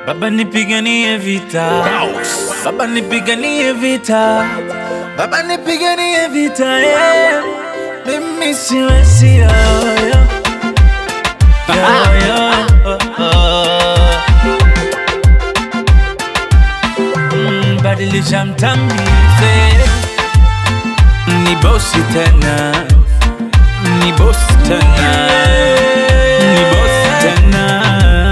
Baba nipiganie vita, Baba nipiganie vita, Baba nipiganie vita, yeah. Mimi siwezi yo, yo. Yo, yo, oh, oh. Mm, Badilisha mtamize, ni bosi tena, ni bosi tena, ni bosi tena.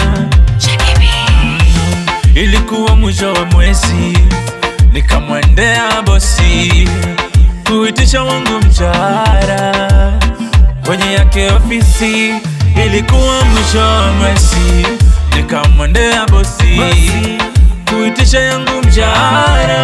Ilikuwa mwisho wa mwezi, nikamwendea bosi kuitisha wangu mshahara kwenye yake ofisi. Ilikuwa mwisho wa mwezi, nikamwendea bosi kuitisha yangu mshahara.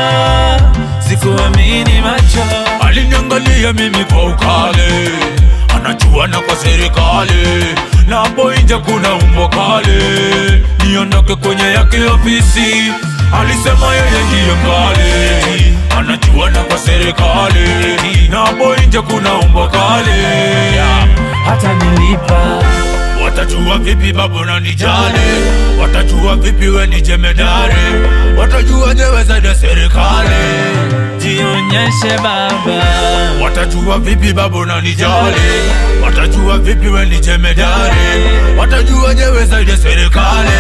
Sikuamini macho, aliniangalia mimi kwa ukale, anajua na kwa serikali, na hapo nje kuna umbo kale, niondoke kwenye yake ofisi. Alisema yeye ndiye mkali, anajua na kwa serikali, na hapo nje kuna umbo kale. hata nilipa Watajua vipi babu na nijali, watajua vipi we ni jemedari, watajua jewe zaidi ya serikali. jionyeshe baba, Watajua vipi babu na nijali, watajua vipi we ni jemedari, watajua jewe zaidi ya serikali.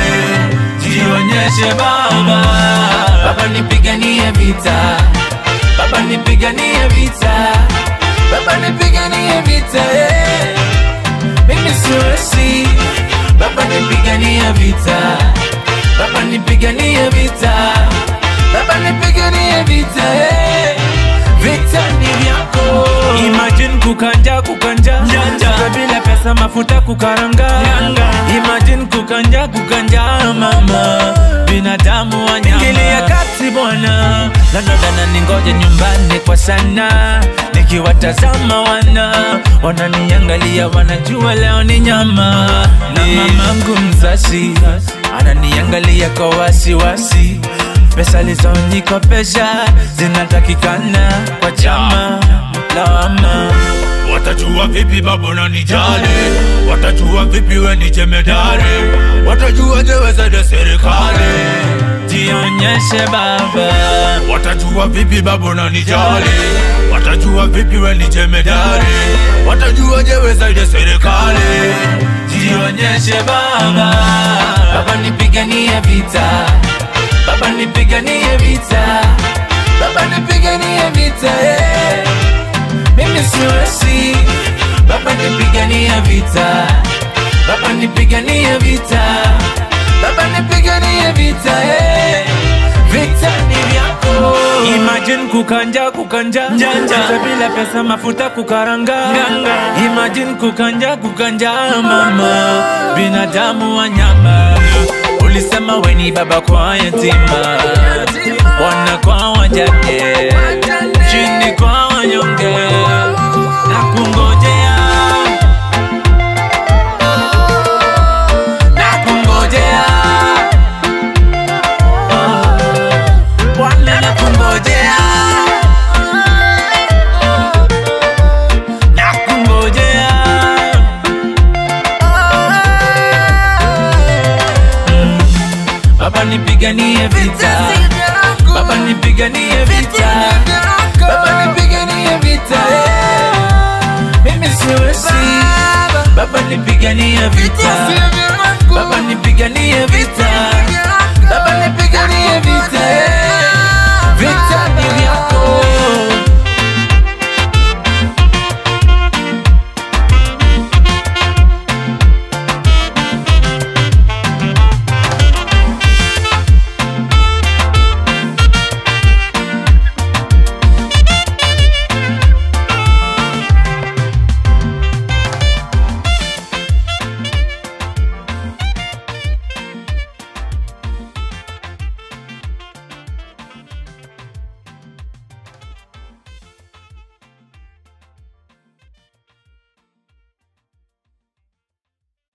jionyeshe baba, baba nipiganie vita, baba nipiganie vita, baba nipiganie vita, yeah. mimi siwezi, baba nipiganie vita, baba nipiganie vita, baba nipiganie vita, yeah. vita ni vyako. Imagine kukanja kukanja Kuka bila pesa mafuta kukaranga Imagine kukanja kukanja mama Binadamu wanyama Ingilia kati bwana Nanodana ningoje nyumbani kwa sana Nikiwatazama wana Wananiangalia wanajua leo ni nyama Na mamangu mzazi Ananiangalia kwa wasiwasi Pesa lizonikopesha Zinatakikana kwa chama Lawama Watajua vipi babu na nijali, watajua vipi we ni jemedari, watajua jewe zaidi ya serikali. Jionyeshe baba Watajua vipi babu na nijali, watajua vipi we ni jemedari, watajua jewe zaidi ya serikali. Jionyeshe baba Baba nipiganie vita Baba nipiganie vita Baba nipiganie vita yeah. Mimi siwezi Baba nipiganie vita Baba nipiganie vita Baba nipiganie vita yeah. Vita ni vyako Imagine kukanja kukanja Janja bila pesa mafuta kukaranga Imagine kukanja kukanja mama Binadamu wanyama Ulisema weni baba kwa yatima Wana kwa wajane Chini kwa wanyonge Na kungojea Na kungojea Bwana na kungojea Na kungojea Mm. Baba nipiganie vita Baba nipiganie vita Baba nipiganie vita yeah. Mimi siwezi Baba nipiganie vita Baba nipiganie vita